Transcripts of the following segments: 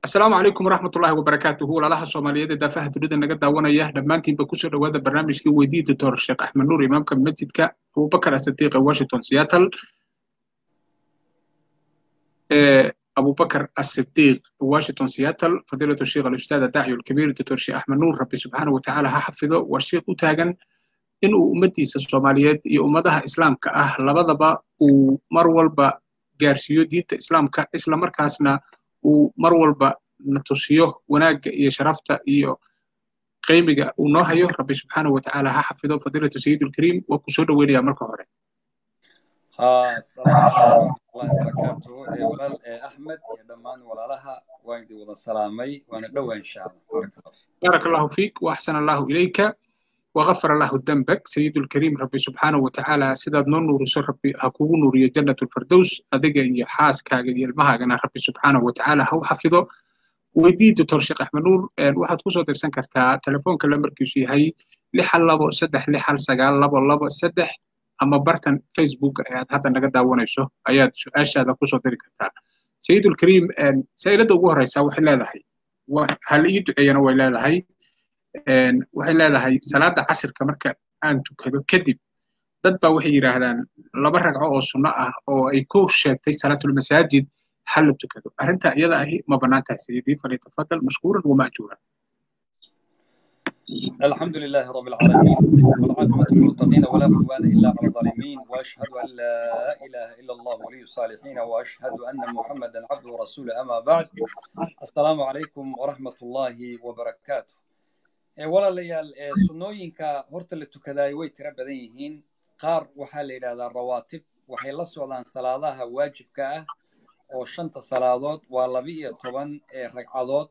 asalaamu calaykum waraxmat ullahi wabarakaatuhu walaalaha soomaaliyeed ee daafaha dunida naga daawanaya dhammaantiinba kusoo dhowaada barnaamijkii weydii doctor sheekh axmed nuur imaamka masjidka abubakar asadiiq ee washington seattle abubakar asidiiq washington seattle fadiilatu sheekh alustaad adaaci alkabiir doctor sheekh axmed nuur rabbi subxaana watacaala ha xafido waa sheekh u taagan inuu ummaddiisa soomaaliyeed iyo ummadaha islaamka ah labadaba uu mar walba gaarsiiyo diinta islaamka isla markaasna uu mar walba na tusiyo wanaagga iyo sharafta iyo qiimiga uu noo hayo rabbi subxaana watacaala ha xafido fadiilatu sayidulkariim waa ku soo dhoweynaya marka hore asalaamu calaykum waraxmatullahi wabarakaatuhu walaal axmed iyo dhammaan walaalaha waan idin wada salaamay waana dhowaa insha allah baaraka allahu fiik waaxsana allahu ilayka وغفر الله ذنبك سيد الكريم ربي سبحانه وتعالى سيداد نور نور ربي هكو نور جنة الفردوس أدقى إيا حاس كاقا ديال مهاقنا ربي سبحانه وتعالى هو حفظه ويدي دكتور شيخ أحمد نور واحد كوسو درسان كرتا تلفون كلا مركزي هاي لحل لابو سدح لحل سقال لابو لابو سدح أما برتن فيسبوك آيات هذا نقد داوانيشو آيات شو أشياء هذا كوسو دري كرتا سيد الكريم سيدة وقوه رئيسا وحلا هاي وهل يدعينا وإلا هاي waxay leedahay salaada casirka marka aan tukado kadib dad baa waxay yidhaahdaan laba ragco oo sunno ah oo ay ku sheegtay salaatulmasaajid hal la tukado arrinta iyada ahi ma bannaan tahay sayidii falyatafadal mashkuuran wamaajuuran الحمد لله رب العالمين والعاقبة للمتقين ولا عدوان إلا على الظالمين وأشهد أن لا إله إلا الله ولي الصالحين وأشهد أن محمدا عبده ورسوله أما بعد السلام عليكم ورحمة الله وبركاته walaalayaal sunnooyinka horta la tukadaay way tiro badan yihiin qaar waxaa la yidhahdaa rawaatib waxay la socdaan salaadaha waajibka ah oo shanta salaadood waa laba iyo toban ragcadood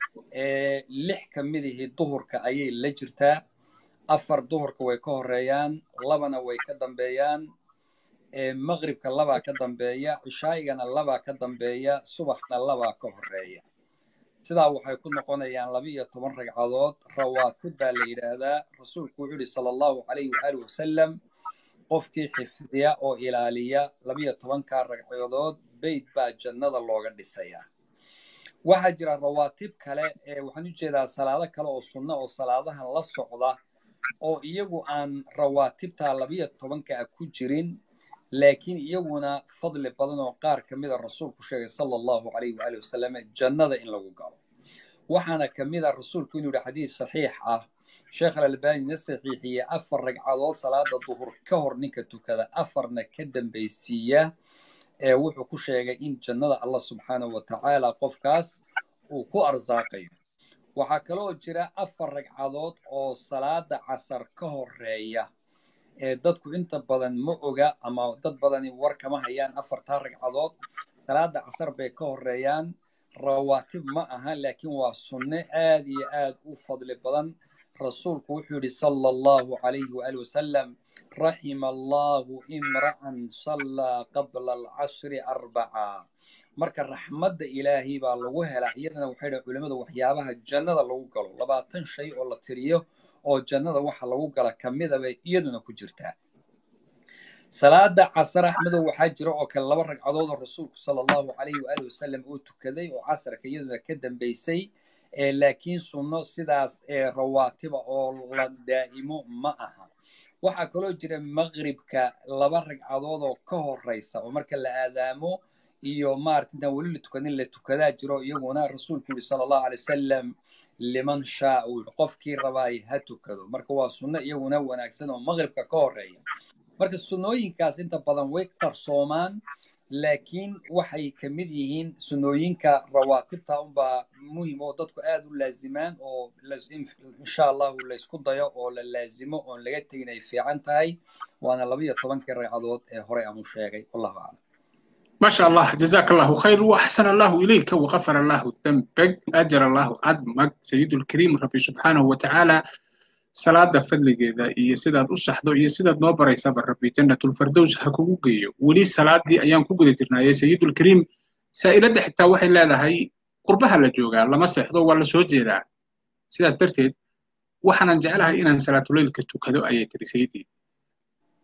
lix ka midihii duhurka ayay la jirtaa afar duhurka way ka horeeyaan labana way ka dambeeyaan maqribka labaa ka dambeeya cishaa'igana labaa ka dambeeya subaxna labaa ka horeeya sidaa waxay ku noqonayaan laba iyo toban ragcadood rawaatib baa la yidhaahdaa rasuulku wuxuu yidhi sala allahu calayhi waali wasalam qofkii xifdiya oo ilaaliya labaiyo tobankaa ragcadood beyt baa jannada looga dhisayaa waxaa jira rawaatib kale ee waxaan u jeedaa salaado kale oo sunno oo salaadahan la socda oo iyagu aan rawaatibtaa labaiyo tobanka ah ku jirin laakiin iyaguna fadli badan oo qaar ka mida rasuulku sheegay sala allahu calayhi waali wasalam jannada in lagu galo waxaana ka mid a rasuulku inuu yihi xadiis saxiix ah sheekh alalbanina saxiixiyey afar ragcadood salaada duhur ka hor ninka tukada afarna ka dambaysiiya ee wuxuu ku sheegay in jannada allah subxaanahu watacaala qofkaas uu ku arsaaqayo waxaa kaloo jira afar ragcadood oo salaada casar ka horeeya dadku inta badan ma oga ama dad badani war kama hayaan afartaa ragcadood salaada casar bay ka horeeyaan rawaatib ma aha laakiin waa sunne aad iyo aad u fadli badan rasuulku wuxuu yidhi sala allahu calayhi waali wasalam raxima allahu imra'an sallaa qabla alcashri arbaca marka raxmadda ilaahay baa lagu helaa iyadana waxay dhahen culimmadu waxyaabaha jannada lagu galo labaatan shay oo la tiriyo oo jannada waxa lagu gala ka mida bay iyaduna ku jirtaa salaada casar axmedow waxaa jira oo kale laba ragcadood oo rasuulku sala allahu calayhi waali wasalam uu tukaday oo casarka iyaduna ka dambaysay laakiin sunno sidaas rawaatiba oo la daa'imo ma aha waxaa kaloo jira maqribka laba ragcadood oo ka horeysa oo marka la aadaamo iyo maarata intaan weli la tukanin la tukadaa jiro iyaguna rasuulku yidhi sala allahu alay wasalam liman shaa uu yidhi qofkii rabaay ha tukado marka waa sunno iyaguna wanaagsan oo maqribka ka horeeya marka sunnooyinkaas inta badan way qarsoomaan laakiin waxay ka mid yihiin sunnooyinka rawaatibta unbaa muhim oo dadku aad u laazimaan oo insha allahu laysku dayo oo la laazimo oon laga tegin ay fiican tahay waana laba iyo tobankii ragcadood ee horey aan u sheegay wallahu aclam ما شاء الله جزاك الله خير وأحسن الله إليك وغفر الله ذنبك أجر الله عظمك سيد الكريم ربي سبحانه وتعالى salaada fadligeeda iyo sidaad u saxdo iyo sidaad noo baraysaba rabbi jannatulfardows ha kugu geeyo weli salaadii ayaan ku guda jirnaaye sayidulkariim saa'iladda xitaa waxay leedahay qurbaha la joogaa lama seexdo waa la soo jeedaa sidaas darteed waxaanan jeclahay inaan salaatuleylka tukado ayay tiri sayidii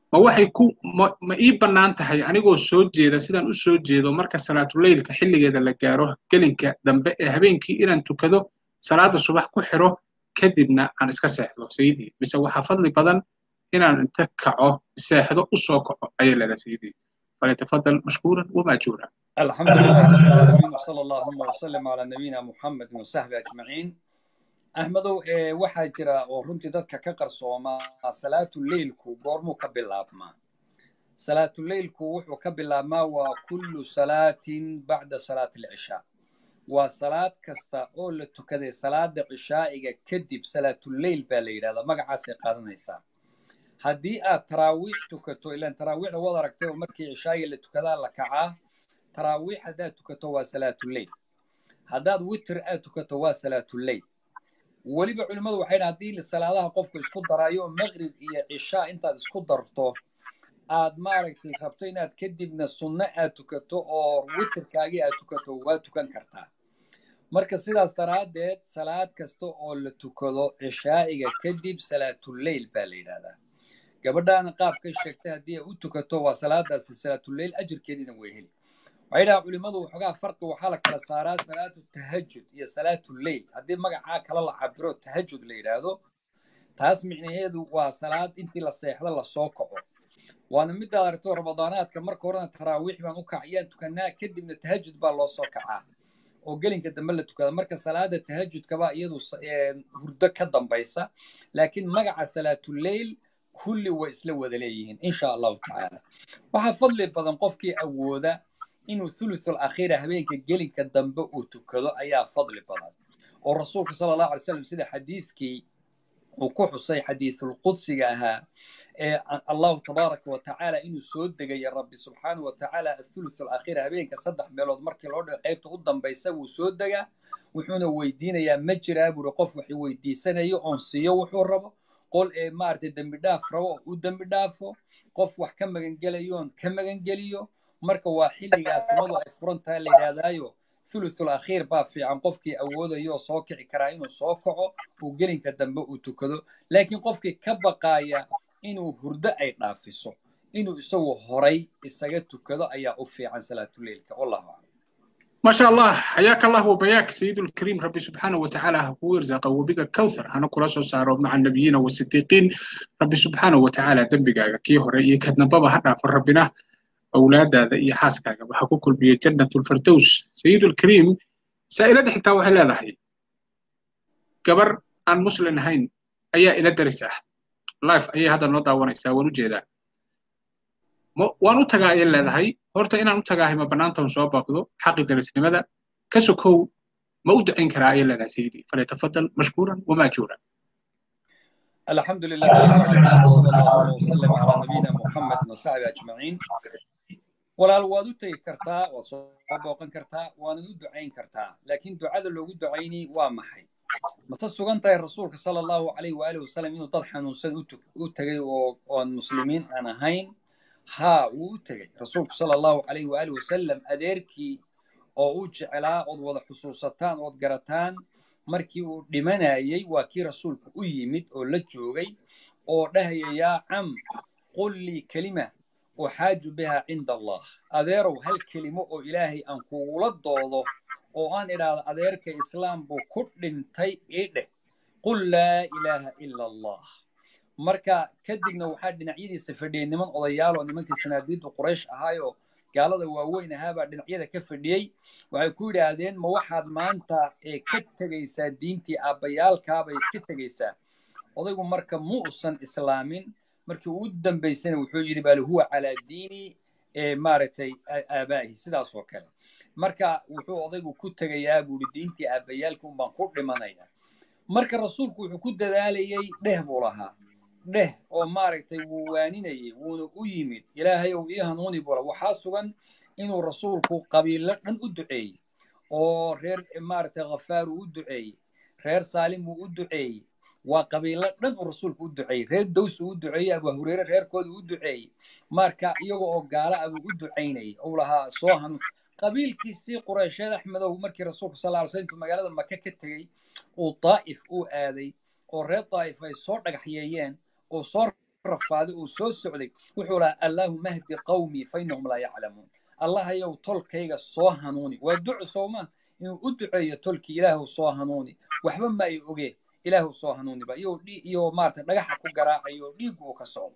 ma waxay ku ma ma ii bannaan tahay anigoo soo jeeda sidaan u soo jeedo marka salaatuleylka xilligeeda la gaaro gelinka dambe ee habeenkii inaan tukado salaada subax ku xiro kadibna aan iska seexdo sayidii mise waxaa fadli badan inaan inta kaco seexdo u soo kaco ayay leedahay sayidii فليتفضل مشكورا وماجورا الحمد لله رب العالمين وصلى اللهم وسلم على نبينا محمد وصحبه أجمعين أحمدو إيه waxaa jira oo runtii dadka ka qarsooma salaatu leylku goormuu ka bilaabmaa salaatu leylku wuxuu ka bilaabmaa waa kullu salaatin bacda salaati alcishaa waa salaad kasta oo la tukaday salaada cishaa'iga kadib salaatuleyl baa la yidhahdaa magacaasay qaadanaysaa haddii aad taraawiix tukato ilaan taraawiixda waad aragtay oo markii cishaa'iga la tukadaa la kacaa taraawiix haddaad tukato waa salaatuleyl haddaad witr aad tukato waa salaatuleyl weliba culimmadu waxay dhahan haddii salaadaha qofku isku daraayo maqrib iyo cishaa intaad isku darto aad maaragtay rabto inaad kadibna sunno aad tukato oo witrkaagii aad tukato waa tukan kartaa marka sidaas daraaddeed salaad kasta oo la tukado cishaa'iga kadib salaatuleyl baa la yidhahdaa gabadhaana qaabkay sheegtay haddii ay u tukato waa salaadaasi salaatuleyl ajirkeediina way heli waxay dhahaa culimmadu waxoogaa farqi waxaa la kala saaraa salaatu tahajud iyo salaatuleyl haddii magacaa kala la cabiro tahajud la yidhaahdo taas micnaheedu waa salaad intii la seexdo lasoo kaco waana midaad aragto ramadaanaadka marka horena taraawiix baan u kacayaan tukanaa kadibna tahajud baa loo soo kacaa oo gelinka dambe la tukada marka salaada tahajudkaba iyadu hurdo ka dambaysa laakiin magaca salaatuleyl kulli way isla wada leeyihiin insha allahu tacaala waxaa fadli badan qofkii awooda inuu thuluthul akhiira habeenka gelinka dambe uu tukado ayaa fadli badan oo rasuulka sala allahu alay slam sida xadiidkii uu ku xusay xadiithul qudsiga ahaa ee allahu tabaaraka wa tacaala inuu soo degaya rabbi subxaanahu wa tacaala athuluth alakhiir habeenka saddex meelood markii loo dhigo qaybta u dambaysa wuu soo degaa wuxuuna weydiinayaa ma jiraa buuri qof wax weydiisanayo oon siiyo wuxuu rabo qol ee maaragtay dembi dhaaf rabo oo u dembi dhaafo qof wax ka magangelayoon ka magangeliyo marka waa xilligaas samadu ay furan tahay la yidhaahdaayo thuluthul akhiir baa fiican qofkii awoodayo oo soo kici karaa inuu soo kaco uu gelinka dambe uu tukado laakiin qofkii ka baqaaya inuu hurdo ay dhaafiso inuu isagu horay isaga tukado ayaa u fiican salaatuleylka wallahu aclam ما شاء الله حياك الله وبياك سيد الكريم ربي سبحانه وتعالى هو يرزق وبك كوثر أنا كل صار مع النبيين والصديقين ربي سبحانه وتعالى ذنبك كي هري كدنا بابا حتى في ربنا أولاد هذا إيه حاسك بحقوق البيت جنة الفردوس سيد الكريم سائلة حتى وحلا ذحي كبر أن مسلم هين أي إلى درسه لايف أي هذا النوضة وانا يساوي جيدا waan u tagaa ayay leedahay horta inaan u tagaahay ma bannaantan soo baaqdo xaqi darisnimada ka sokow ma u ducayn karaa ayay leedahay sayidii falyatafadal mashkuuran wamaajuuran الحمد لله رب العالمين وصلى الله وسلم على نبينا محمد وصحبه اجمعين walaal waad u tegi kartaa waad soo booqan kartaa waanad u ducayn kartaa laakiin ducada loogu ducayni waa maxay mase sugan tahay rasuulka sala allahu calayhi waalihi wasalam inuu dad xanuunsan u tegay oo oon muslimiin aan ahayn haa wuu u tegey rasuulku sala allahu calayhi waalihi wasalam adeerkii oo u jecelaa ood wada xusuusataan ood garataan markii uu dhimanayey waa kii rasuulku u yimid oo la joogay oo dhahaya yaa cam qul lii kelima uxaaju biha cinda allah adeerow hal kelimo oo ilaahay aan kugula doodo oo aan idhaahdo adeerka islaam buu ku dhintay ii dheh qul laa ilaaha ila allah marka kadibna waxaa dhinacyadiisa fadhiyey niman odayaaloo nimankii sanaadiiddu quraysh ahaayoo gaalada waaweyn ahaabaa dhinacyada ka fadhiyey waxay ku yidhaahdeen ma waxaad maanta ee ka tegaysaa diintii aabbayaalkaabay ka tegaysaa odaygu marka mu usan islaamin markii uu dambaysana wuxuu yidhi bal huwa calaa diini maaragtay aabaahi sidaas oo kale marka wuxuu odaygu ku tegayaa buuri diintii aabbayaalka unbaan ku dhimanaya marka rasuulku wuxuu ku dadaalayey dheh buu lahaa dheh oo maaragtay wuu waaninayey wuuna u yimid ilaahay ou ii hanuuni bula waxaa sugan inuu rasuulku qabiilo dhan u duceeyey oo reer maaragtay khafaaru u duceeyey reer saalim uu u duceeyey waa qabiilo dhan uu rasuulku u duceeyey reer dows uu u duceeyey abu hureyre reerkooda u duceeyey marka iyaga oo gaala abuu u ducaynayay ou lahaa soo hanuun qabiilkiisii qureysheed axmedow markii rasuulku sal ly sl intuu magaalada maka ka tegey uu daa'if uu aaday oo reer daa'if ay soo dhagaxyeeyeen oo soo rafaaday uu soo socday wuxuu lahaa allaahuma hdi qawmii fa innahum laa yaclamuun allahayow tolkayga soo hanuuni waa duco sooma inuu u duceeyo tolkii ilaahu soo hanuuni waxba ma ay ogee ilaahu soo hanuuniba iyo iyo maarata dhagaxa ku garaacayo dhiig uu ka socdo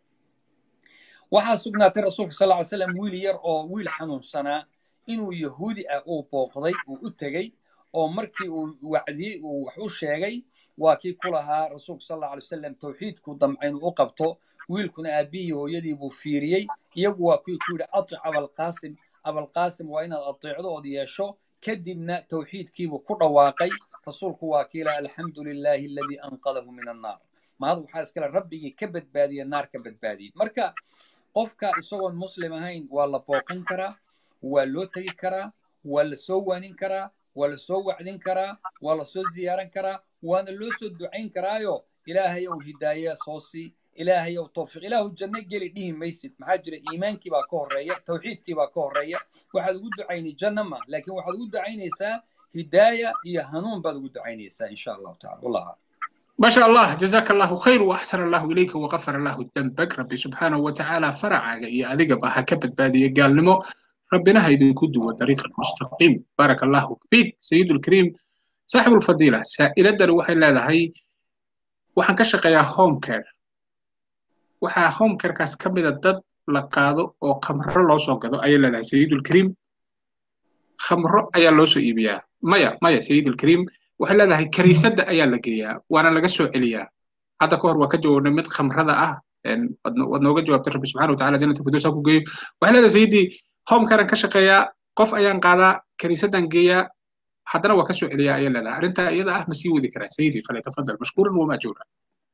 waxaa sugnaatay rasuulka sal ly slam wiil yar oo wiil xanuunsanaa inuu yahuudi ah uu booqday uu u tegey oo markii uu wacdiyey uu wax u sheegay waa kii ku lahaa rasuulka sal alay wasalam tawxiidku damca inuu u qabto wiilkuna aabbihii hooyadii buu fiiriyey iyagu waa kuwii ku yidhi atic abalqaasim abalqaasim waa inaad ateecdo ood yeesho kadibna tawxiidkiibuu ku dhawaaqay rasuulku waa kii laha alxamdu lilaahi aladii anqadahu min annaar mahad waxaa iskale rabbigii ka badbaadiya naar ka badbaadiyey marka qofka isagoon muslim ahayn waa la booqan karaa waa loo tegi karaa waa la soo waanin karaa waa la soo wacdin karaa waa la soo ziyaaran karaa waana loo soo ducayn karaayo ilaahayow hidaaya soo sii ilaahayow tawfiiq ilaahu janno geli dhihi maysid maxaa jira iimaankii baa ka horreeya tawxiidkii baa ka horreeya waxaad ugu ducaynay janno ma laakiin waxaad ugu ducaynaysaa hidaaya iyo hanuun baad ugu ducaynaysaa insha allahu tacala wallah ما شاء الله جزاك الله خير واحسن الله اليك وغفر الله ذنبك ربي سبحانه وتعالى فرع يا اديك بها كبد بادي قال نمو ربنا هيدي كدو طريق المستقيم بارك الله فيك سيد الكريم صاحب الفضيلة سائلة در وحي لا هي waxaan ka shaqeeyaa home care waxaa home carekaas ka mida dad la qaado oo khamro loo soo gado ayay leedahay sayidulkariim khamro ayaa loo soo iibiyaa maya maya sayidulkariim waxay leedahay kariisadda ayaa la geeyaa waana laga soo celiyaa hadda ka hor waa ka jawaabnay mid khamrada ah waad nooga jawaabtay rabbi subxana wataala jannata firdows ha ku geeyo waxay leedahay sayidii home carean ka shaqeeyaa qof ayaan qaadaa kariisaddan geeyaa haddana waa ka soo celiyaa ayay leedahay arrintaa iyada ah ma sii wadi karaa sayidii falyatafadal mashkuuran wama ajuura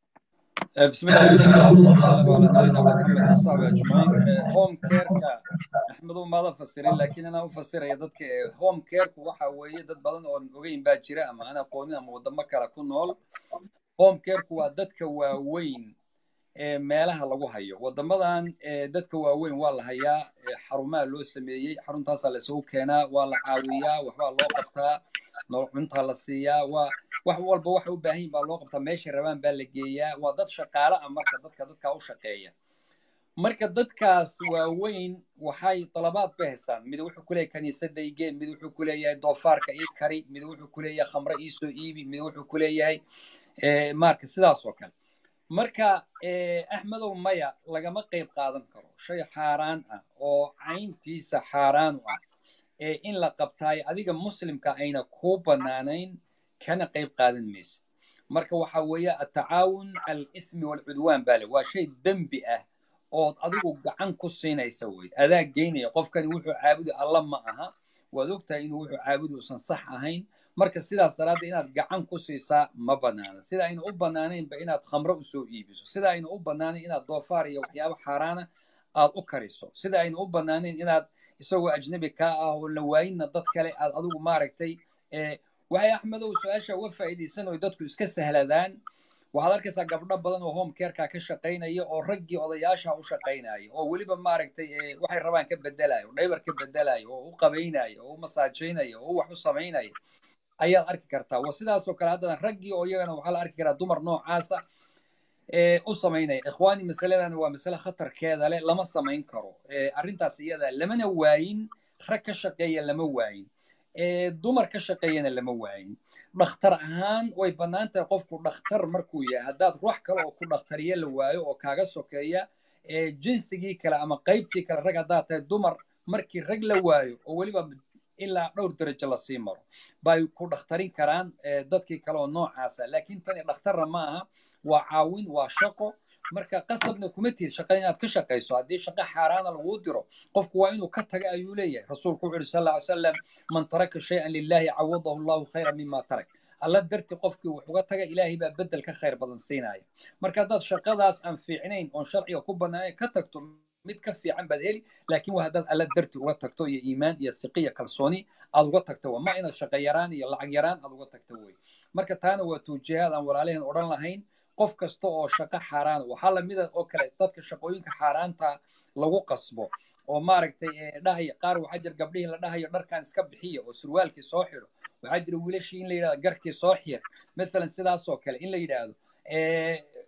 بسم الله والسلام على نبينا محمد وصحبه اجمعين هوم كيركا احمدو ما فسرين لكن انا افسر يا ددك هوم كيرك waxa weeye dad badan oo ogeyn baa jira ama ana aqoonin ama wadamo kale ku nool home careku waa dadka waaweyn ee meelaha lagu hayo wadamadan dadka waaweyn waa la hayaa xarumaha loo sameeyey xaruntaasaa la isugu keenaa waa la caawiyaa waxbaa loo qabtaa cuntaa la siiyaa waa wax walba waxay u baahan yihin baa loo qabtaa meeshay rabaan baa la geeyaa waa dad shaqaale ah marka dadka dadkaa u shaqeeya marka dadkaas waaweyn waxay dalabaad bay haystaan mid wuxuu ku leeyahay kaniisadda igee mid wuxuu ku leeyahay doofaarka ii kari mid wuxuu ku leeyahay khamre ii soo iibi mid wuxuu ku leeyahay marka sidaas oo kale marka axmedow maya lagama qayb qaadan karo shay xaaraan ah oo cayntiisa xaaraan u ah in la qabtaayo adiga muslimka ayna kuu bannaanayn kana qayb qaadan maysid marka waxa weeye atacaawun al ithmi walcudwaan baa le waa shay dembi ah ood adigu gacan ku siinaysa wey adaa geynaya qofkani wuxuu caabudi alla ma aha waad ogtahay inuu wuxuu caabudi uusan sax ahayn marka sidaas daraaddeed inaad gacan ku siisaa ma bannaana sida ayna u bannaanaynba inaad khamro usoo iibiso sida ayna u bannaanayn inaad doofaar iyo waxyaabo xaaraana aad u kariso sida ayna u bannaanayn inaad isagoo ajnabi kaa ah oo la waayinna dad kale aad adigu maaragtay waxay axmedow su-aasha uga faa'iidaysan oo dadku iska sahladaan waxaad arkaysaa gabdho badan oo home careka ka shaqaynaya oo raggii odayaasha u shaqaynaya oo weliba maaragtay waxay rabaan ka bedelayo oo dhaybar ka bedelayo oo u qabaynaya oo u masaajaynaya oo u wax u samaynaya ayaad arki kartaa wa sidaasoo kale haddana raggii oo iyagana waxaa la arki karaa dumar noocaasa u samaynaya ikhwaani masaladan waa masale khatarkeeda leh lama samayn karo arrintaas iyada lamana waayin rag ka shaqeeya lama waayin dumar ka shaqeeyana lama waayin dhakhtar ahaan way bannaan tahay qofku dhakhtar markuu yahay haddaad ruux kale oo ku dhakhtariye la waayo oo kaaga sokeeya jinsigii kale ama qaybtii kale rag haddaad tahay dumar markii rag la waayo oo weliba ilaa dhowr darajo lasii maro bay ku dhakhtarin karaan dadkii kale oo noocaasa laakiin tani dhakhtarna ma aha waa caawin waa shaqo marka qasabna kuma tihid shaqada inaad ka shaqayso haddii shaqo xaaraana laguu diro qofku waa inuu ka taga ayuu leeyahay rasuulku wuxuu yidhi sal lla ly salam man taraka shay-an lillahi cawadahu allahu khayra mima tarak alla darti qofkii wax uga taga ilaahay baa bedel ka khayr badan siinaya marka haddaad shaqadaas aan fiicnayn oon sharciga ku bannaanayn ka tagto mid ka fiican baad heli laakiin waa haddaad alla darti uga tagto iyo iimaan iyo siqiya kalsooni aad uga tagto waa ma inaad shaqo yaraan iyo lacag yaraan aad uga tagto wey marka taana waa tuujihaad aan walaalaheen odhan lahayn qof kasta oo shaqo xaaraan waxaa lamida oo kale dadka shaqooyinka xaaraanta lagu qasbo oo maaragtay dhahaya qaar waxaa jira gabdhihii la dhahayo dharkan iska bixiya oo surwaalkii soo xidho waxaa jira wiilashii in la yidhahdo garkii soo xir mathalan sidaas oo kale in la yidhaahdo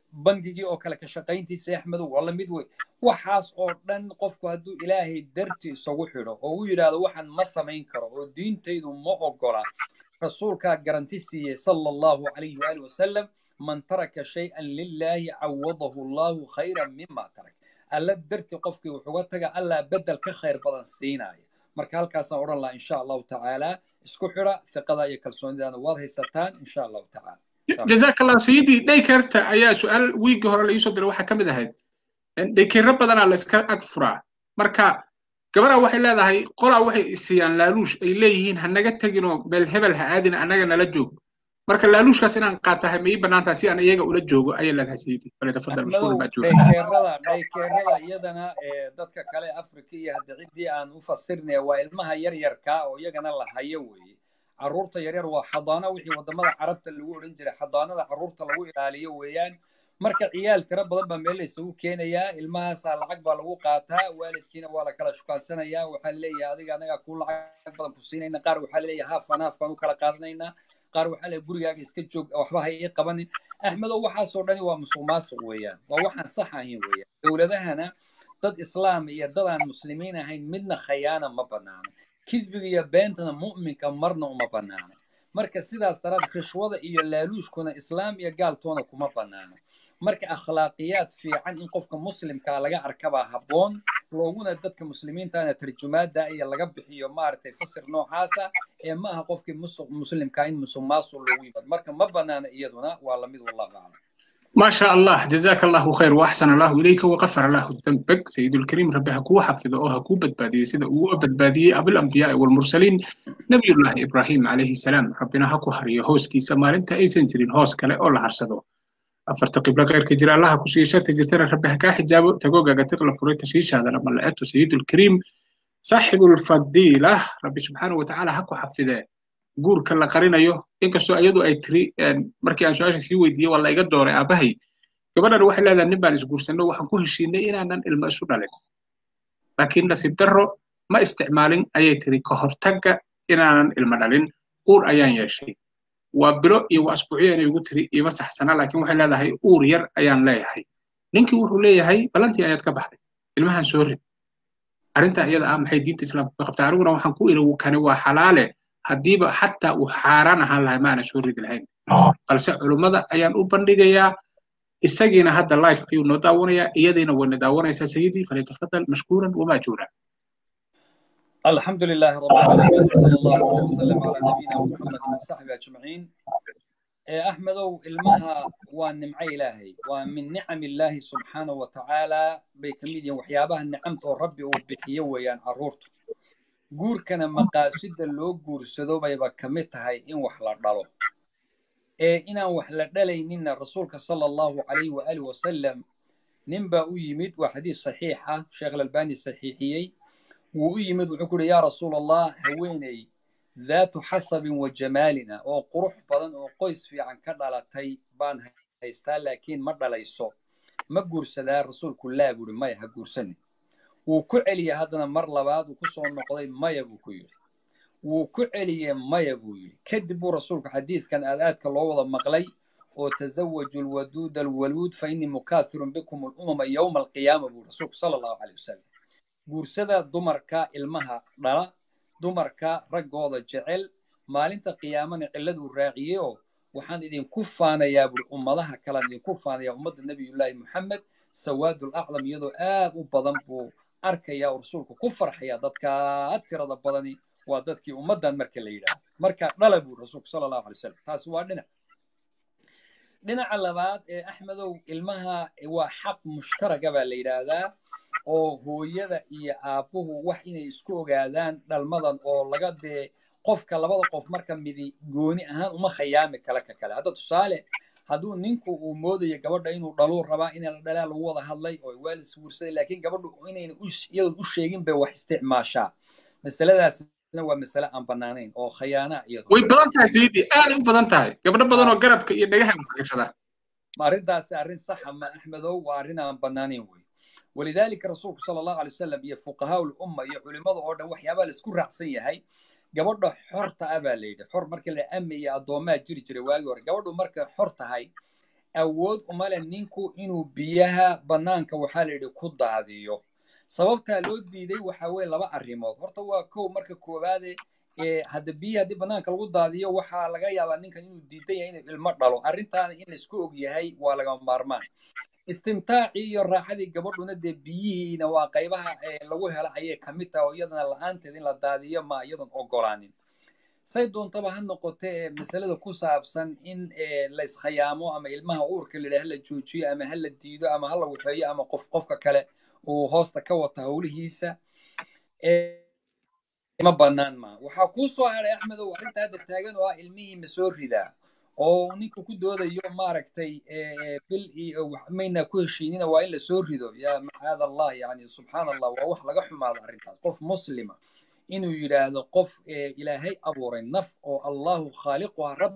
bangigii oo kale ka shaqayntiisa axmedow waa la mid wey waxaas oo dhan qofku hadduu ilaahay dartii isagu xidho oo u yidhaahdo waxaan ma samayn karo oo diintaydu ma ogola rasuulkaa garanti siiyey sala allahu calayhi waali wasalam man taraka shay-an lilaahi cawadahu allahu khayran mima tarak alla dartii qofkii wuxuga taga allaa bedel ka khayr badan siinaya marka halkaasaan odhan lahaa insha allahu tacaala isku xidha fiqada iyo kalsoonidaana waad haysataan insha allahu tacaala jazaak allah sayidii dhaykerta ayaa su-aal wiigii hore la iisoo diray waxaa ka mid ahayd dhaykero badanaa la iska ag furaa marka gabaraa waxay leedahay qolaa waxay isiiyaan laaluush ay leeyihiin ha naga teginoo meel hebel ha aadin annaga nala joog marka laaluushkaas inaan qaatahay ma ii bannaantaha si aan iyaga ula joogo ayay leedahay sayidii falyatafadal mashkuur baa jooga dhaykeerada dhaykeerada iyadana dadka kale afrika iyo hadda ciddii aan u fasirnaya waa ilmaha yaryarkaa oo iyagana la hayo weeye carruurta yaryar waa xadaano wixii waddamada carabta lagu odhan jiray xadaanada carruurta lagu ilaaliyo weeyaan marka ciyaal tiro badan baa meel la isugu keenayaa ilmahaasaa lacag baa lagu qaataa waalidkiina waa la kala shukaansanayaa waxaa leeyahay adiga anagaa kuu lacag badan ku siinayna qaar waxaa leeyahay haafan haaf baan u kala qaadanaynaa qaar waxaa leeyahay gurigaaga iska joog waxba ha ii qabanin axmedow waxaasoo dhani waa musuq maasuq weeyaan waa waxaan sax ahayn weeyaan dowladahana dad islaam iyo dad aan muslimiin ahayn midna khayaana ma bannaano kidbiga iyo beentana mu'minka marna uma bannaano marka sidaas daraad rishwada iyo laaluushkuna islaam iyo gaaltoona kuma bannaano marka akhlaaqiyaad fiican in qofka muslimkaa laga arkabaa habboon looguna dadka muslimiintaana tarjumaada iyo laga bixiyo maaragtay fasir noocaasa ee ma aha qofkii muslimkaa in musuq maasuq loogu yimaado marka ma bannaana iyaduna waa lamid wallahu aclam ما شاء الله جزاك الله خير واحسن الله اليك وغفر الله ذنبك سيد الكريم ربي هكو حفظه او هكو بدباديه سيده او بدباديه ابو الانبياء والمرسلين نبي الله ابراهيم عليه السلام ربنا هكو حريه هوسكي سمارنتا ايسن جرين هوس كله او لا حرسدو afarta qiblo khayrka jira allaha ku siiyo sharta jirtana rabbi ha kaa xijaabo tagoogaga tiqla furay tashiishaadana malaa'atu sayidulkariim saaxibulfadiila rabbi subxaana watacaala ha ku xafidee guurka la qarinayo inkastoo iyadu ay tiri markii aan su-aasha sii weydiiyey waa la iga dooray aabbahay gabadhan waxay leedahay nin baan isguursanno waxaan ku heshiinay inaanan ilmo isu dhalin laakiin nasiib darro ma isticmaalin ayay tiri ka hortagga inaanan ilmo dhalin uur ayaan yeeshay waa bilo iyo waa asbuucyo inay ugu tiri ima saxsana laakiin waxay leedahay uur yar ayaan leeyahay ninkii wuxuu leeyahay balantii ayaad ka baxday ilmahan soo rid arrintaa iyada ah maxay diinta islaamka ka qabtaa aniguna waxaan ku iri kani waa xalaale haddiiba xataa uu xaaraan ahaan lahay maana soo ridi lahayn balse culummada ayaan u bandhigayaa isagiina hadda life ayuu noo daawanayaa iyadiina wayna daawanaysaa sayidii falyatafadal mashkuuran wamaajuura الحمد لله رب العالمين وصلى الله وسلم على نبينا محمد وصحبه اجمعين احمدو المها ونمعي الهي ومن نعم الله سبحانه وتعالى بكميديا وحيابها نعمته ربي وبحيه ويان عرورته guurkana maqaasida loo guursado bayba ka mid tahay in wax la dhalo ee inaan wax la dhalayninna rasuulka sala allahu calayhi waaalih wasalam ninbaa u yimid waa xadiis saxiix ah sheekh alalbani saxiixiyey wuu u yimid wuxuu ku uhi yaa rasuul allah haweeney daatu xasabin wa jamaalina oo qurux badan oo qoys fiican ka dhalatay baan haystaa laakiin ma dhalayso ma guursadaa rasuulku laa buuhi maya ha guursanin wuu ku celiyey haddana mar labaad uu ku soo noqday maya buu ku yidhi wuu ku celiyey maya buu yidhi kadib buu rasuulku xadiidkan aad aadka loo wada maqlay oo tazawaju alwaduud alwaluud fa innii mukaafirun bikum alumama yowma alqiyaama buu rasuulku sala allahu caleyh wasalam guursada dumarka ilmaha dhala dumarka raggooda jecel maalinta qiyaamana cilladuu raaciyeyoo waxaan idinku faanayaa buuri ummadaha kalean idinku faanayaa ummadda nebiyullaahi moxamed sawaadul acdam iyadoo aad u badan buu arkaya oo rasuulku ku farxaya dadkaa tirada badani waa dadkii ummaddan marka la yidhaahdo marka dhala buu rasuulku sala allahu alay wasalam taasi waa dhinac dhinaca labaad ee axmedow ilmaha waa xaq mushtaraga baa la yidhaahdaa oo hooyada iyo aabbuhu wax inay isku ogaadaan dhalmadan oo laga dee qofka labada qof marka midi gooni ahaan uma khayaami kala ka kale hadda tusaale hadduu ninku uu moodayo gabadha inuu dhaluu rabaa in la dhalaa lagu wada hadlay oo waalid isguursaday laakiin gabadhu inayna iyadoon u sheegin bay wax isticmaashaa masaladaasna waa masale aan bannaanayn oo khayaana iyadu way badan tahay sayidii aad u badan tahay gabdho badan oo garabka iyo dhagaha gashada arrintaasi arrin saxa ma axmedow waa arrin aan bannaanayn wey walidaalika rasuulku sala allahu alay wasalam iyo fuqahaa ulumma iyo culimmada oo dhan waxyaabaa la isku raacsan yahay gabadha xorta ah baa la yidhi xor marka la ama iyo addoomaa jiri jiray waagii hore gabadhu markay xor tahay awood uma leh ninku inuu biyaha bannaanka waxaa la yidhi ku daadiyo sababtaa loo diiday waxa weye laba arrimood horta waa kow marka koowaade hadda biyihi haddii bannaanka lagu daadiyo waxaa laga yaabaa ninkan inuu diidan yahay inuu ilmo dhalo arrintaana in laisku og yahay waa lagama maarmaan istimtaacii iyo raaxadii gabadhuna dee biyihiina waa qaybaha lagu hela ayay ka mid tahay oo iyadana la-aanteed in la daadiyo ma iyadan ogolaanin say doontaba ha noqotee masalada ku saabsan in la iskhayaamo ama ilmaha uurka la yidhaha la joojiyo ama ha la diido ama ha la waxeeyo ama qof qofka kale uu hoosta ka wato howlihiisa ma bannaan ma waxaa kuu soo haray axmedow arrinta hadda taagan oo ah ilmihii ma soo ridaa oo ninka ku doodayo maaragtay bil iyo mayna ku heshiinina waa in la soo rido yaa macaad allah yani subxaan allah waa wax laga xumaado arrintaas qof muslima inuu yidhaahdo qof ilaahay abuuray naf oo allahu khaaliquha rab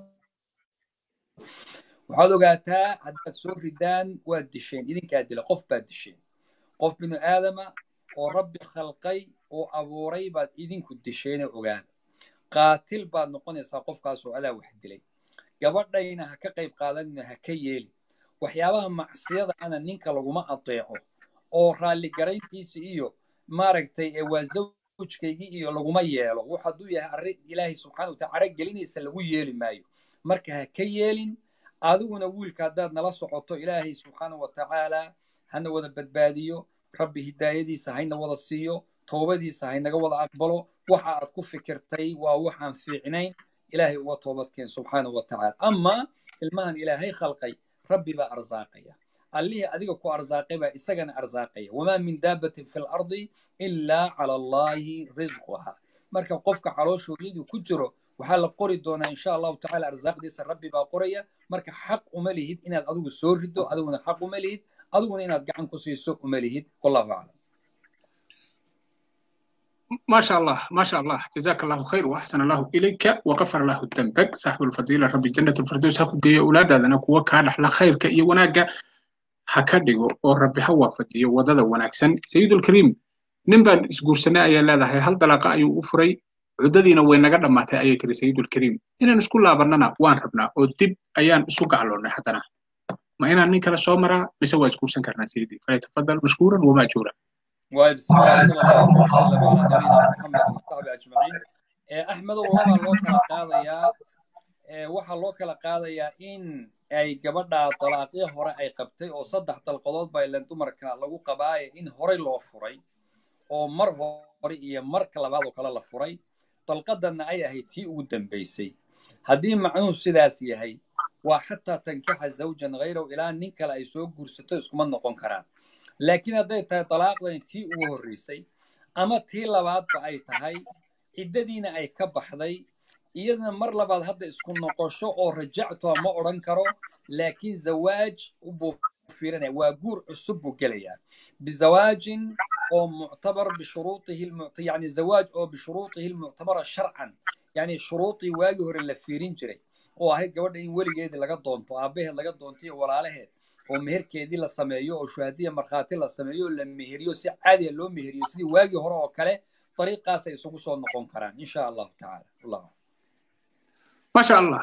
waxaad ogaataa haddaad soo ridaan waad disheen idinkaa dila qof baad disheen qof binu aadama oo rabbi khalqay oo abuuray baad idinku disheenoo ogaada qaatil baad noqonaysaa qofkaas oo adaa wax dilay gabadhayna ha ka qayb qaadanina ha ka yeeli waxyaabaha macsiyada ana ninka laguma adeeco oo raalligarayntiisa iyo maaragtay waa zawjkaygii iyo laguma yeelo wax hadduu yahay arrin ilaahay subxana wa taala gelinaysa lagu yeeli maayo marka ha ka yeelin adiguna wiilka haddaad nala socoto ilaahay subxaana wa tacaala hana wada badbaadiyo rabbi hidaayadiisa hayna wada siiyo toobadiisa haynaga wada aqbalo waxa aad ku fikirtay waa waxaan fiicnayn ilaahay uga toobadkeen subxaana wa tacaala ama ilmahan ilaahay khalqay rabbi baa arsaaqaya allihii adiga ku arsaaqay baa isagana arsaaqaya wamaa min daabatin fi lardi ilaa cala allahi risquha marka qofka calooshoodyaduu ku jiro waxaa la qori doonaa insha allahu tacala arsaaqdiisa rabbi baa qoraya marka xaq uma lihid inaad adigu soo riddo adiguna xaq uma lihid adiguna inaad gacan ku siiso uma lihid wallahu aclam ما شاء الله ما شاء الله جزاك الله خير واحسن الله اليك وغفر له ذنبك صاحب الفضيله ربي جنه الفردوس هكو جي اولادنا كوا كادح لا خيرك iyo wanaaga ha ka dhigo oo rabbi ha waafajiyo wadada wanaagsan sayidul kariim nin baan isguursanay ayaa leedahay hal dalaaqa ayuu u furay cudadiina way naga dhammaatay ayay tiri sayidul kariim inaan isku laabannana waan rabnaa oo dib ayaan isu gacloonnay haddana ma inaan nin kale soo maraa mise waa isguursan karnaa sayidii falyatafadal mashkuuran wamaajuura وبسم الله صلى الله وسلم على نبينا محمد وصحبه اجمعين احمد والله loo kala qaadayaa waxaa loo kala qaadayaa in ay gabadha dalaaqyo hore ay qabtay oo saddex dalqadood baa ilan dumarka lagu qabaaye in horey loo furay oo mar hore iyo marka labaad oo kale la furay dalqadanna ay ahayd tii ugu dambaysay haddii macnuhu sidaas yahay waa xataa tankixa zawjan hayraw ilaa nin kale ay soo guursato iskuma noqon karaan laakiin hadday tahay dalaaqdan tii ugu horreysay ama tii labaadba ay tahay ciddadiina ay ka baxday iyadana mar labaad hadda isku noqosho oo rajactoa ma odhan karo laakiin zawaaj buu fiirinaya waa guur cusub buu gelayaa bizawaajin oo muctabar bishuruutihi yani zawaaj oo bishuruutihi lmuctabara sharcan yani shuruudii waagii hore la fiirin jiray oo ahayd gabadha in weligeedii laga doonto aabbaheed laga doonto iyo walaalaheed oo meherkeedii la sameeyo oo shuhadiya markhaati la sameeyo oo la meheriyo si caadiya loo meheriyo sidii waagii hore oo kale dariiqaas ay isugu soo noqon karaan insha allahu tacaala wallahu ما شاء الله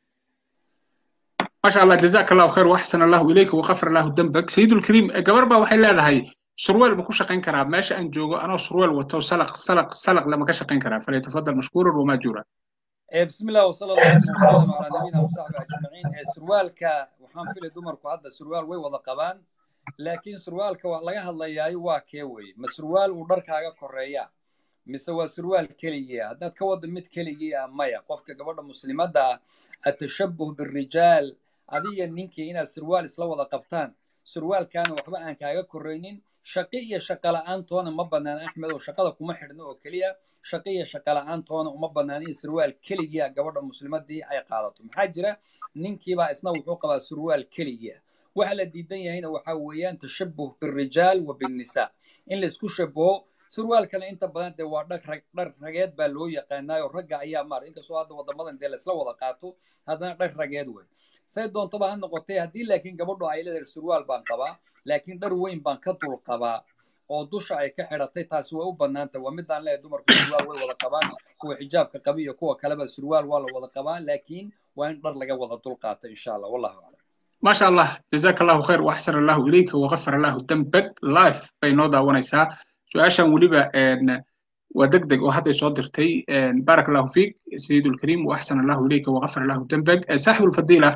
ما شاء الله جزاك الله خير واحسن الله اليك وغفر الله ذنبك سيد الكريم قبر با waxay leedahay surweel ma ku shaqayn karaa meesha aan joogo anoo surweel wato salaq salaq salaq lama ka shaqayn karaa falyatafadal mashkuuran wamaajuura بسم الله وصلى الله وسلم على نبينا وصحبه اجمعين سروالka waxaan filay dumarku hadda surwaal way wada qabaan laakiin surwaalka waa laga hadlayaayo waa kee weye ma surwaal uu dharkaaga koreeya mise waa surwaal keligiia haddaad ka wado mid keligiia maya qofka gabadha muslimadda ah atashabuh birijaal adiga ninkii inaad surwaal isla wada qabtaan surwaalkaana waxba aan kaaga koraynin shaqi iyo shaqa la'aantoona ma bannaan axmed oo shaqada kuma xidhno oo keliya shaqi iyo shaqa la'aantoona uma bannaan in surwaal keligiia gabadha muslimadii ay qaadato maxaa jira ninkiibaa isna wuxuu qabaa surwaal keligiia waxa la diidan yahayna waxa weeyaan tashabuh birijaal wa binnisaa in laisku shabaho surwaalkana inta badan dee waa dhar rag dhar rageed baa loo yaqaanaayo ragga ayaa maarata inkastoo hadda waddamadan dee laisla wada qaato haddana dhar rageed wey say doontaba ha noqotee haddii laakiin gabadhu ay leedahay surwaal baan qabaa laakiin dhar weyn baan ka dul qabaa oo dusha ay ka xidhatay taasi way u bannaantay waa midaan leeyahay dumarku surwaal way wada qabaan kuwa xijaabka qaba iyo kuwa kaleba surwaal waa la wada qabaa laakiin waa in dhar laga wada dul qaato insha allah wallahu aclam maasha allah jazaaka allahu khayr waxsan allahu ilayka wagafar allahu dambag life bay noo daawanaysaa su-aashan weliba waa deg deg oo hadday soo dirtay baarak allahu fiik sayid ulkariim waaxsan allahu ilayka wagafar allahu dambag saaxibu lfadiila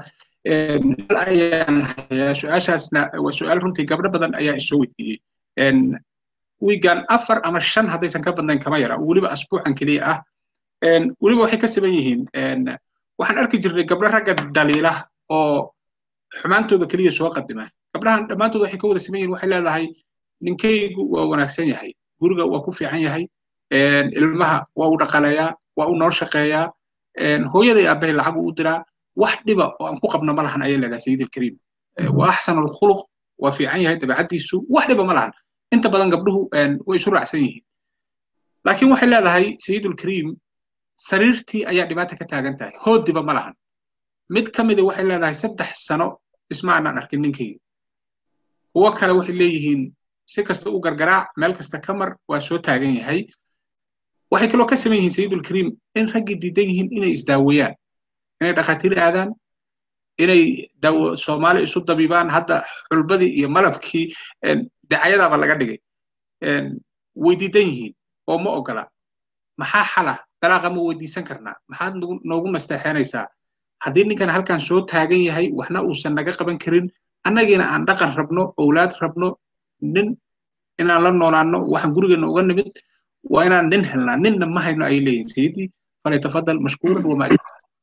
ayaan hayaa su-aashaasna waa su-aal runtii gabdho badan ayaa isoo weydiiyey wiigan afar ama shan haddaysan ka badnayn kama yara weliba asbuucan keliya ah weliba waxay ka siban yihiin waxaan arki jirnay gabdho ragga daliila oo xumaantooda keliya soo qadima gabdhahan dhammaantood waxay ka wada siman yihiin waxay leedahay ninkaygu waa wanaagsan yahay guriga waa ku fiican yahay ilmaha waa u dhaqaleeyaa waa u noo shaqeeyaa hooyaday aabbahay lacag u diraa wax dhiba oo aan ku qabno ma lahan ayay leedahay sayid alkariim waa axsan alkhuluq waa fiican yahay dabeecaddiisu wax dhiba ma lahan inta badan gabdhuhu way isu raacsan yihiin laakiin waxay leedahay sayid alkariim sariirtii ayaa dhibaata ka taagan tahay hoodiba ma lahan mid ka mida waxay leedahay saddex sano isma aanaan arkin ninkayga kuwo kale waxay leeyihiin si kasta u gargaraac meel kasta ka mar waa soo taagan yahay waxay kaloo ka saman yihiin sayidulkariim in raggii diidan yihiin inay isdaaweeyaan inay dhakhaatiir aadaan inay daawo soomaali isu dabibaan hadda xulbadii iyo malabkii dacayadaaba laga dhigay way diidan yihiin oo ma ogola maxaa xala dalaaqa ma weydiisan karnaa maxaad noogu nasteexeenaysaa haddii ninkan halkan soo taagan yahay waxna uusan naga qaban karin annagiina aan dhaqan rabno owlaad rabno nin inaan la noolaanno waxaan gurigeena uga nimid waa inaan nin helnaa ninna ma hayno ay leeyihin sayidii falyatafadal mashkuuran wamaajid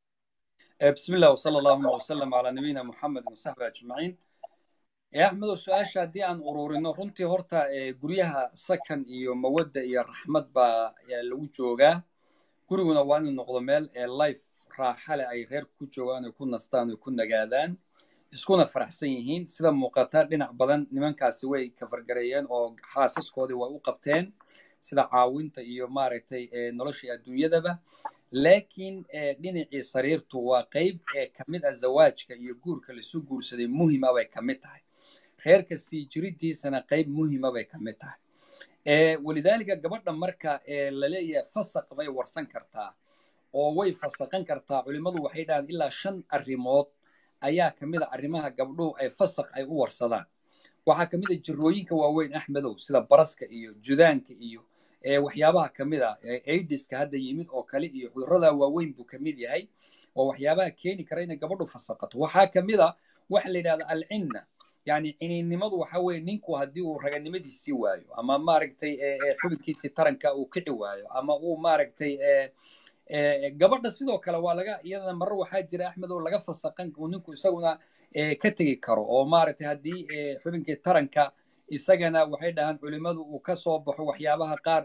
بسم الله وصلى الله وسلم على نبينا محمد وصحبه أجمعين يا أحمد سؤال شادي عن أرورينو runtii horta guryaha sakan iyo mawadda iyo raxmad baa lagu joogaa guriguna waa inuu noqdo meel life raaxa leh ay reer ku joogaan oo ku nastaan oo ku nagaadaan iskuna faraxsan yihiin sida muuqata dhinac badan nimankaasi way kafargareeyeen oo xaasaskoodii way u qabteen sida caawinta iyo maaragtay noloshii adduunyadaba laakiin dhinacii sariirtu waa qayb ee ka mid ah zawaajka iyo guurka laisu guursaday muhima bay ka mid tahay reerka sii jiridiisana qayb muhima bay ka mid tahay walidaalika gabadha marka laleeyahay fasaq bay warsan kartaa oo way fasaqan kartaa culimmadu waxay dhahaan ilaa shan arrimood ayaa ka mid a arrimaha gabdhuhu ay fasaq ay u warsadaan waxaa ka mid a jirooyinka waaweyn axmedow sida baraska iyo judaanka iyo waxyaabaha ka mid a aidiska hadda yimid oo kale iyo cudurrada waaweyn buu ka mid yahay oo waxyaabaha keeni kara inay gabadhu fasaqato waxaa ka mid a waxa la yidhahda alcinna yani ciniinnimadu waxa weeye ninku haddii uu raganimadiisii waayo ama maaragtay xubinkiisii taranka uu kici waayo ama uu maaragtay gabadha sidoo kale waa laga iyadana marar waxaa jira axmed oo laga fasaqan uu ninku isaguna ka tegi karo oo maaragtay haddii xubinkii taranka isagana waxay dhahaan culimmadu uu ka soo baxo waxyaabaha qaar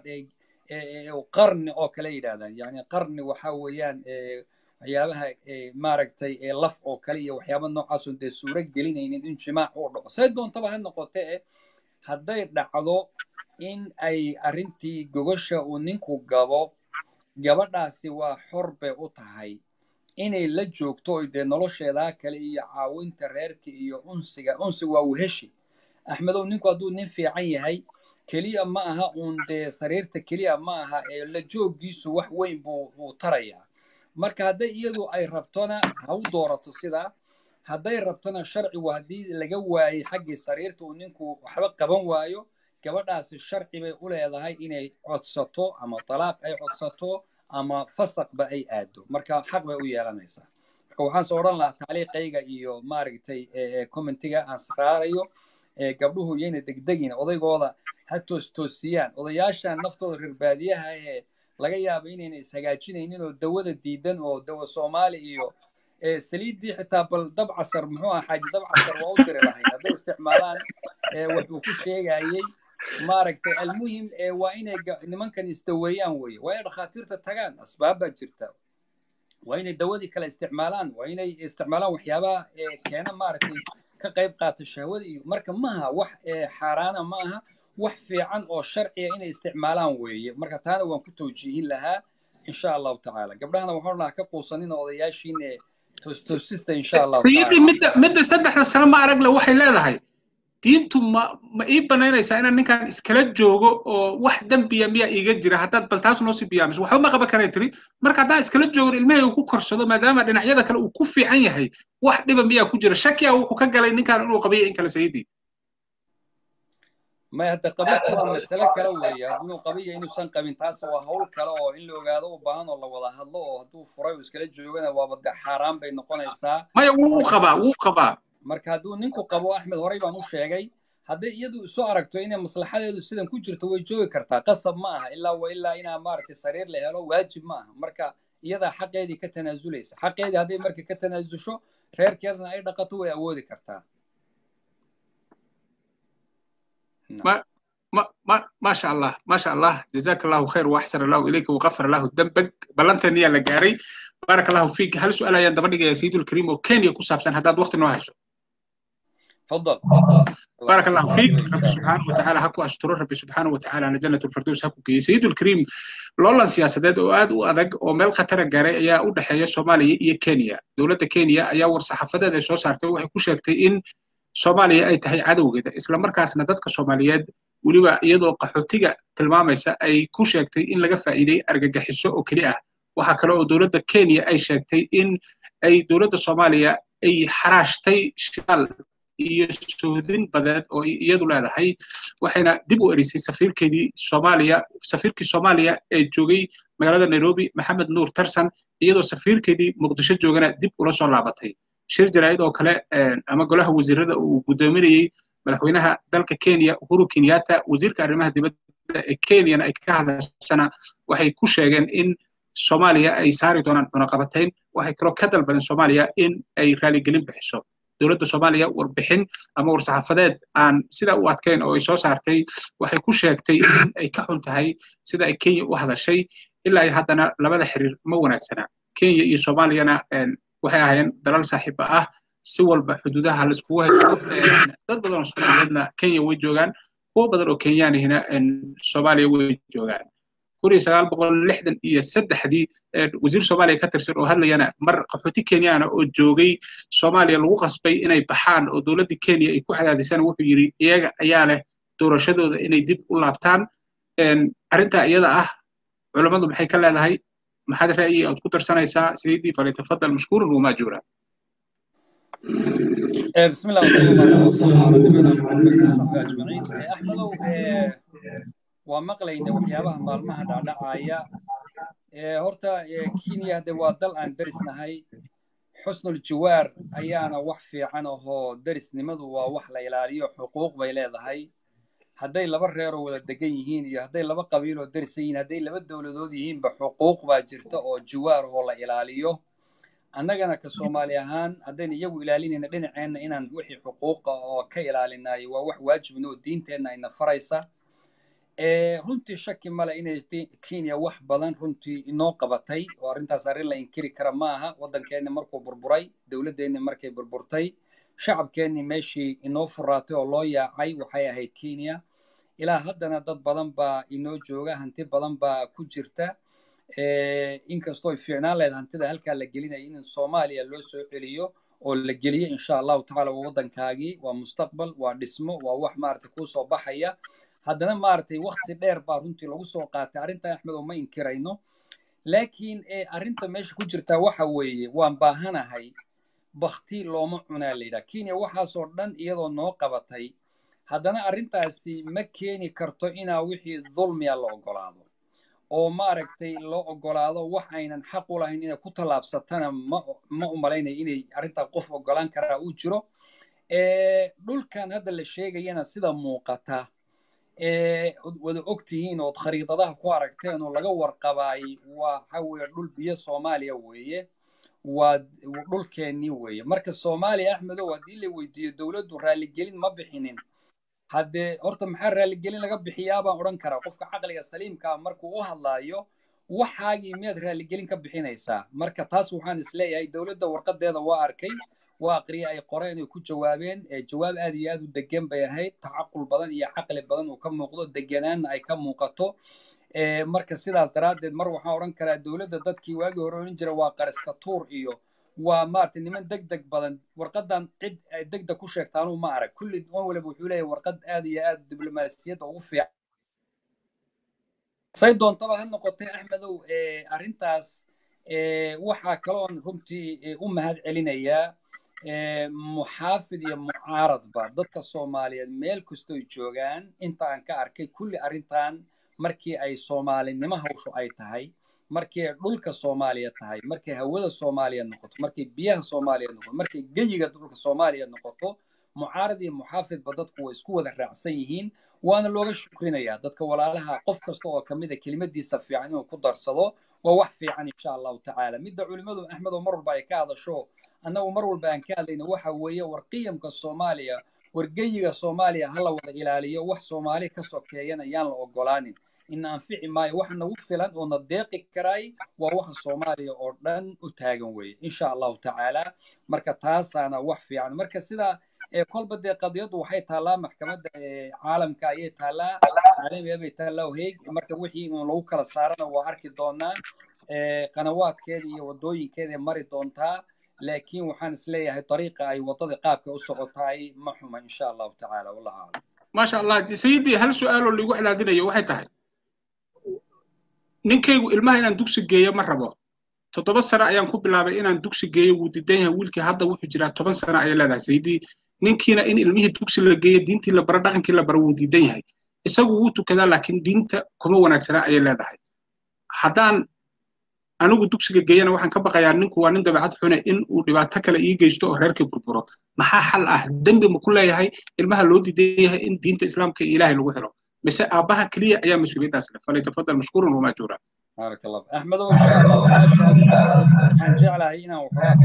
qarni oo kale yidhahdaan yani qarni waxa weeyaan waxyaabaha maaragtay laf oo kale iyo waxyaaba noocaasun dee suuro gelinaynin in jimaac uu dhaco say doontaba ha noqotee hadday dhacdo in ay arrintii gogosha uu ninku gabo gabadhaasi waa xor bay u tahay inay la joogto oy dee nolosheedaa kale iyo caawinta reerka iyo unsiga unsiga waa weheshi axmedow ninku hadduu nin fiican yahay keliya ma aha uun dee sariirta keliya ma aha ee la jooggiisu wax weyn buu uu tarayaa marka hadday iyadu ay rabtona ha u doorato sidaa hadday rabtona sharcigu haddii laga waayey xaggii sariirta uu ninku waxba qaban waayo gabadhaasi sharci bay u leedahay inay codsato ama talaaq ay codsato ama fasaqba ay aado marka xaq bay u yeelanaysaa marka waxaan soo odhan lahaa taaliiqayga iyo maaragtay commentiga aan saarayo gabdhuhu yayna degdegin odaygooda ha toostoosiyaan odayaashan naftooda reer baadiyaha ee laga yaabo inayna ishagaajinaynin oo dawada diidan oo dawa soomaali iyo saliiddii xitaa bal dabcasar muxuu aha xaaji dabcasar waa u diri lahayn hadday isticmaalaan wuxuu ku sheegayey maaragtay almuhim waa inay nimankan isdaweeyaan weye waa inay dhakhaatiirta tagaan asbaab baa jirta waa inay dawadii kale isticmaalaan waa inay isticmaalaan waxyaabaha keena maaragtay ka qayb qaata shahwada iyo marka maaha wax xaaraana ma aha wax fiican oo sharciya inay isticmaalaan weeye marka taana waan ku tawjiihin lahaa insha allahu tacaala gabdhahana waxaan lahaa ka quusanina odayaashiine toostoosista insha allahu sayidii midda midda saddexda sano ma aragle waxay leedahay diintu ma ma ii banaynaysaa inaan ninkan iskala joogo oo wax dembiya miyaa iiga jira haddaad bal taas noo sii biyaamis waxba ma qaban karay tiri marka haddaan iskala joogon ilmahayga ku korsado maadaama dhinacyada kale uu ku fiican yahay wax dhiba miyaa ku jira shakiya wuxuu ka galay ninkan inuu qabiyo in kale sayidii may hadda qabidku waa masale kale weeye inuu qabiyo inuusan qabin taas waa hawl kale oo in la ogaado u baahan oo la wada hadlo oo hadduu furay uu iskala joogana waaba de xaaraan bay noqonaysaa maya wuu qabaa wuu qabaa marka hadduu ninku qabo axmed horey baan u sheegay hadday iyadu isu aragto inay maslaxadeedu sidan ku jirto way joogi kartaa qasab ma aha ilaa wa ilaa inaa maaragtay sariir la helo waajib ma aha marka iyadaa xaqeedii ka tanaazulaysa xaqeedii hadday marka ka tanaasusho reerkeedana ay dhaqato way awoodi kartaa ما ما ما ما شاء الله ما شاء الله جزاك الله خير واحسن الله اليك وغفر الله ذنبك بلنتني يا لقاري بارك الله فيك هل سؤال يا دبر يا سيد الكريم وكان يكون سابسن هذا وقت انه هاشو تفضل بارك الله فيك رب سبحانه وتعالى هكو أشتر ربي سبحانه وتعالى أنا جنة الفردوس هكو كي سيد الكريم لولا سياسات oo aad u adag oo meel khatar gaaray ayaa u dhaxeeya Soomaaliya iyo Kenya dowladda Kenya ayaa war saxaafadeed ay soo saartay waxay ku sheegtay in Soomaaliya ay tahay cadowgeeda isla markaasna dadka Soomaaliyeed weliba iyadoo qaxootiga tilmaamaysa ay ku sheegtay in laga faa'iiday argagixiso oo keli ah waxa kale oo dowladda Kenya ay sheegtay in ay dowladda Soomaaliya ay xaraashtay shidaal iyo soodin badeed oo iyadu leedahay waxayna dib u erisay safiirkeedii Soomaaliya safiirkii Soomaaliya ee joogay magaalada Nairobi Maxamed Nuur Tarsan iyadoo safiirkeedii Muqdisho joogana dib ula soo laabatay shir jaraa'id oo kale ama golaha wasiirada uu gudoominayay madaxweynaha dalka Kenya Uhuru Kenyatta wasiirka arrimaha dibadda ee Kenyana ay ka hadashana waxay ku sheegeen in Soomaaliya ay saari doonaan cunaqabatayn waxay kaloo ka dalbadeen Soomaaliya in ay raaligelin bixiso dowladda Soomaaliya warbixin ama war-saxaafadeed aan sida u adkayn oo ay soo saartay waxay ku sheegtay in ay ka xun tahay sida ay Kenya u hadashay ilaa haddana labada xiriir ma wanaagsana Kenya iyo Soomaaliyana waxay ahaayeen dalal saaxiiba ah si walba xuduudaha la iskugu haysto dad badan oo Soomaaliyeedna Kenya way joogaan kuwo badan oo Kenyaanihina Soomaaliya way joogaan kun iyo sagaal boqol lixdan iyo saddexdii wasiir Soomaaliya ka tirsan oo hadlayana mar qaxooti Kenyaana oo joogay Soomaaliya lagu qasbay inay baxaan oo dowladda Kenya ay ku cadaadisaan wuxuu yidhi iyaga ayaa leh doorashadooda inay dib u laabtaan arrintaa iyada ah culammadu maxay ka leedahay maxaad ra'yi aad ku darsanaysaa sayidii falyatafadal mashkuurun wamaajuura بسم الله والصلاة والسلام على نبينا محمد وصحبه أجمعين أحمدو waa maqlayna waxyaabaha maalmaha dhacdhacaya horta kenya de waa dal aan derisnahay xusnul jiwaar ayaana wax fiican ahoo derisnimadu waa wax la ilaaliyo xuquuq bay leedahay hadday laba reeroo wada degan yihiin iyo hadday laba qabiiloo derisan yihiin hadday laba dowladood yihiinba xuquuq baa jirta oo jiwaar ahoo la ilaaliyo annagana ka soomaali ahaan haddayna iyagu ilaalinayna dhinaceenna inaan wixii xuquuqa oo ka ilaalinayo waa wax waajibna oo diinteenna ayna faraysa runtii shaki male inay kenya wax badan runtii inoo qabatay oo arrintaas arrin la inkiri kara ma aha waddankeenni markuu burburay dowladdeenni markay burburtay shacabkeenni meeshii inoo furaatay oo loo yaacay waxay ahayd kenya ilaa haddana dad badan baa inoo jooga hanti badan baa ku jirta inkastoo ay fiicnaan lahayd hantida halkaa la gelinaya in soomaaliya loo soo celiyo oo la geliyo insha allahu tacaala waa waddankaagii waa mustaqbal waa dhismo waa wax maaragtay kuu soo baxaya haddana maaragtay wakti dheer baa runtii lagu soo qaatay arrintan axmed oo ma inkirayno laakiin arrinta meesha ku jirtaa waxa weeye waan baahanahay bakti looma cunaa la yidhaha kenya waxaasoo dhan iyadoo noo qabatay haddana arrintaasi ma keeni karto inaa wixii dulmiya la ogolaado oo maaragtay loo ogolaado wax aynan xaq u lahayn inay ku tallaabsatana ma ma u malaynaya inay arrintaa qof ogolaan karaa uu jiro dhulkan hadda la sheegayana sida muuqata wada og tihiin ood khariidadaha ku aragteen oo laga warqabaay waxa weeye dhul biyo soomaaliya weeye waa dhulkeennii weeye marka soomaaliya axmedow haddii la weydiiyo dowladdu raaligelin ma bixinin haddee horta maxaa raaligelin laga bixiyaa baan odhan karaa qofka caqliga saliimkaa markuu u hadlaayo waxaagii miyaad raaligelin ka bixinaysaa marka taas waxaan isleeyahay dowladda warqadeeda waa arkay waa aqriye ay qoreen ay ku jawaabeen jawaab aad iyo aad u degan bay ahayd tacaqul badan iyo caqli badan uu ka muuqdo deganaanna ay ka muuqato marka sidaas daraaddeed mar waxaan odhan karaa dowladda dadkii waagii hore odhan jira waa qariska tuur iyo waa maaragtay niman deg deg badan warqadan cid ay deg deg ku sheegtaanuu ma arag kulli wan waliba wuxuu leeyahay warqad aad iyo aad diblomaasiyadda ugu fiican say doontaba ha noqotay axmedow arrintaas waxaa kaloon runtii u mahad celinayaa muxaafid iyo mucaaradba dadka soomaaliyeed meel kastoy joogaan inta aan ka arkay kulli arrintan markii ay soomaalinimo hawshu ay tahay markii ay dhulka soomaaliya tahay markay hawada soomaaliya noqoto markay biyaha soomaaliya noqoto markay geyiga dhulka soomaaliya noqoto mucaarad iyo muxaafidba dadku way isku wada raacsan yihiin waana looga shukrinayaa dadka walaalaha qof kasta oo ka mida kelimadiisa fiican inuu ku darsado waa wax fiican insha allahu tacaala midda culimmadu axmed oo mar walba ay ka hadasho annagu mar walba aan ka hadlayno waxa weeye war qiyamka soomaaliya war geyiga soomaaliya ha la wada ilaaliyo wax soomaali ka sokeeyana yaan la ogolaanin ina anfici maayo waxa nagu filan oo na deeqi karaay waa waxa soomaaliya oo dhan u taagan weeye insha allahu tacaala marka taasaana wax fiican marka sida kolba dee qadiyaddu waxay taallaa maxkamadda caalamka ayay taallaa caalamiga bay taallaa heeg marka wixii uun lagu kala saarana waa arki doonaa qanawaadkeeda iyo waddooyinkeeday mari doontaa laakiin waxaan isleeyahay dariiqa ay waddada qaabka u socotaay ma xuma insha allahu tacaala wallahu aclam maasha allah sayidii hal su-aaloo liigu cadaadinayo waxay tahay ninkaygu ilmaha inaan dugsi geeyo ma rabo toddoba sano ayaan ku bilaabay inaan dugsi geeyo wuu diidan yahay wiilkii hadda wuxuu jiraa toban sano ayay leedahay sayidii ninkiina in ilmihii dugsi la geeyo diintii la baro dhaqankii la baro wuu diidan yahay isagu wuu tukadaa laakiin diinta kuma wanaagsana ayay leedahay haddaan anigu dugsiga geeyana waxaan ka baqayaa ninku waa nin dabeecad xune in uu dhibaato kale ii geysto oo reerkii burburo maxaa xal ah dembi ma ku leeyahay ilmaha loo diidan yahay in diinta islaamka iyo ilaahay lagu xiro mise aabbaha keliya ayaa mas-uuliyaddaas leh falyatafadal mashkuurun wamaajuura بارك الله أحمد إن شاء الله سؤال عن جعلها هنا وحرا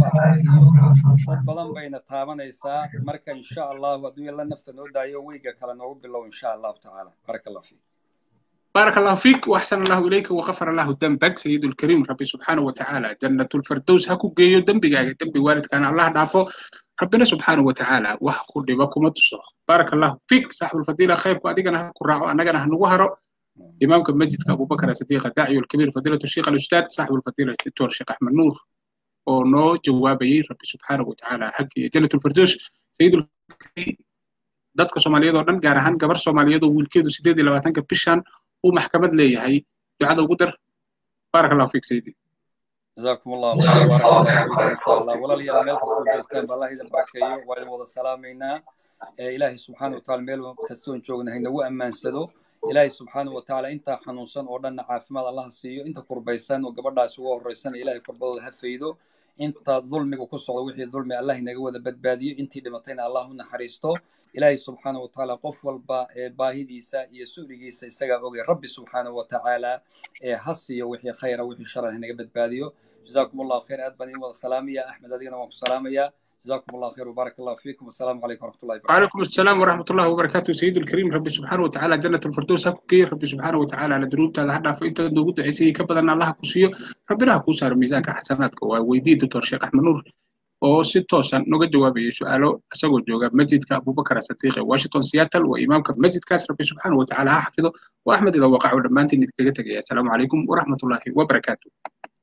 فاحيو بدن بين تابنيسا مركا إن شاء الله ودو يلا نفت نودا يويغا كلا نوب بالله إن شاء الله تعالى بارك الله فيك بارك الله فيك وأحسن الله إليك وغفر الله ذنبك سيد الكريم ربي سبحانه وتعالى جنة الفردوس هكو جيو ذنبك ذنبي والد كان الله دافو ربنا سبحانه وتعالى وحكو لبكم التصور بارك الله فيك صاحب الفضيلة خير وأدينا هكو راعو أننا هنوهرو إمامك المسجد أبو بكر الصديق الداعي الكبير فضيلة الشيخ الأستاذ صاحب الفضيلة الدكتور الشيخ أحمد نور ونو جوابي ربي سبحانه وتعالى حق جنة الفردوس سيد الكريم dadka Soomaaliyeed oo dhan gaar ahaan gabar Soomaaliyeed oo wiilkeedu 18 bishan uu maxkamad leeyahay ducada ugu dar barakallahu fiik sayidi جزاكم الله خير بارك الله فيكم ان شاء الله ولا لي ميل كسو joogtaan ba Allah idin barakeeyo waa idin wada salaameynaa ilaahay subxaanahu wa tacaala meel kastoon joogna haynagu ammaansado ilaahay subxaanahu wa tacaala intaa xanuunsan oo dhanna caafimaad allaha siiyo inta kurbaysan oo gabadhaas ugu horreysan ilaahay kurbadooda ha faydo inta dulmiga ku socda wixii dulmi allah inaga wada badbaadiyo intii dhimatayna allah u naxariisto ilaahay subxaanahu wa tacaala qof walba ee baahidiisa iyo su'ligiisa isagaa ogay rabbi subxaanahu wa tacaala ee ha siiyo wixii khayra wixii sharan inaga badbaadiyo جزاكم الله خير أدبني والسلام يا أحمد أدينا وسلام يا جزاكم الله خير وبارك الله فيكم والسلام عليكم ورحمة الله وبركاته وعليكم السلام ورحمة الله وبركاته سيد الكريم ربي سبحانه وتعالى جنة الفردوس هكوكي ربي سبحانه وتعالى على دروب هذا حدا فإنت نقول عيسي كبدا أن الله كوسيو ربنا كوسار ميزانك حسناتك ويدي دكتور شيخ أحمد نور oo si toosan noga jawaabayay su-aalo isagoo jooga masjidka abubakar sadiiqe washington seattle waa imaamka masjidkaas rabbi subxaana watacaala ha xafido wa axmed ida waqacu dhammaantiin idinkaga tegaya asalaamu calaykum waraxmatullaahi wabarakaatu